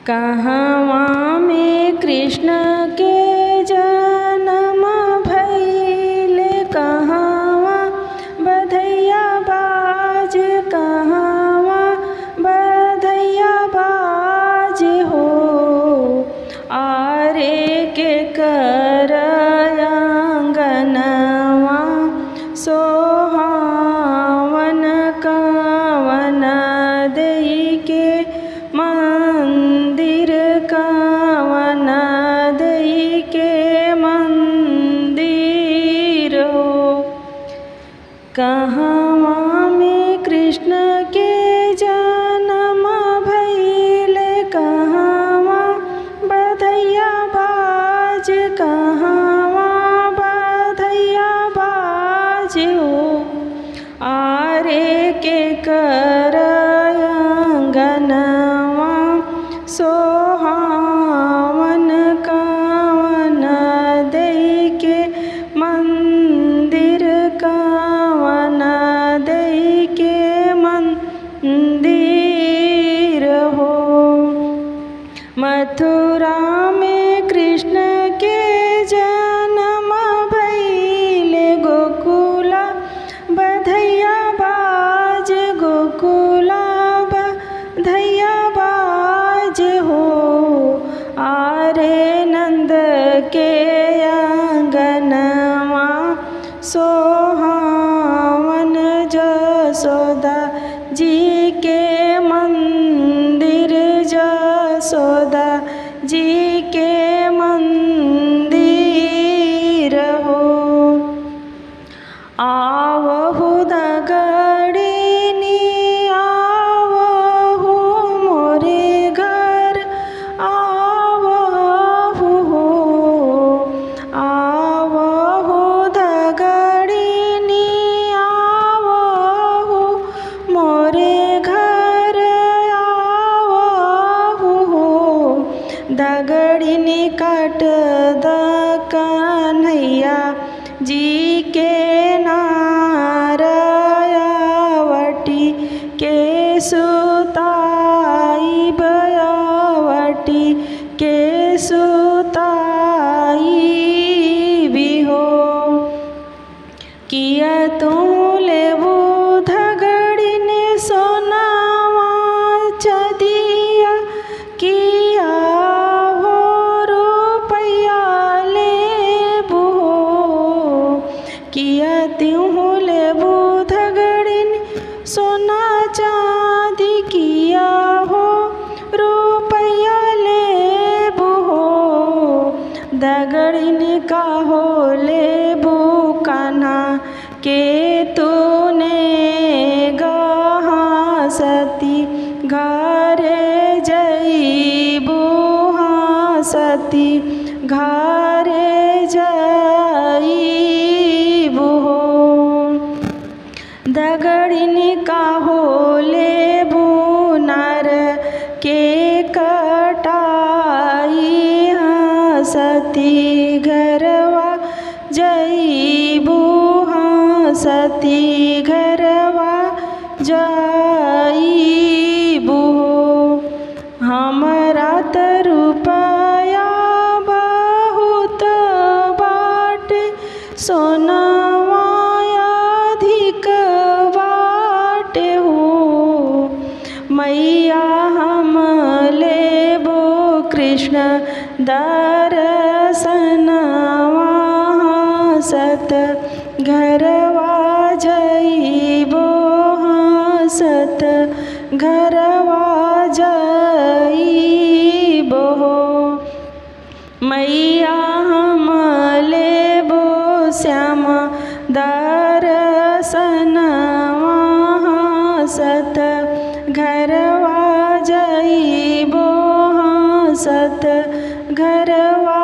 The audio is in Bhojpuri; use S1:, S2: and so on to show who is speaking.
S1: कहवा में कृष्ण के जन्म भइल कहवा बधैया बाज कहवा बधैया बाज हो आरे के कर अंगनवा सोहावन कवन दई के मंदिर कवन दई के मंदिर हो कहवा में कृष्ण के जन्म भइल कहवा बधैया बाज कहवा बधैया बाज हो आरे के कर अंगनवा सोहावन कवन दई के मंदिर कवन दई के मंदिर हो मथुरा में कृष्ण के जन्म भइल गोकुला बधैया बाज गोकुला बधैया बाज हो आरे नंद के अंगनवा सोहावन जसोदा जी के मंदिर जसोदा जी के मंदिर हो आवहु दगड़िनी आवहु मोरे घर आवहु हो आवहु दगड़िनी आवहु मोरे घर आवहु हो दगड़िनी काट द कन्हैया जी के नारायावटी के सुताई बयावटी के सुताई भी हो किया तू लेबू धगड़िन सोनावा चदिया किया हो रुपया लेबू किया त्यों लेबू धगड़िन सोना चांदी किया हो रुपया लेबू हो दगड़िन का हो लेबू कान्हा के तूने गहा सती घरे जईबू हाँ सती घरे जईबू हो दगड़िन का हो लेबू नार के कटाई हाँ सती घरवा जईबू हाँ सती घरवा जईबू हमरा त रुपया बहुत बाट सोनावा अधिक बाट हो मैया हम लेबो कृष्ण दर्शनवा सत घरवा जईबो सत घरवा जईबो मैया हम लेबो श्याम दर्शनवा सत घरवा जईबो सत घरवा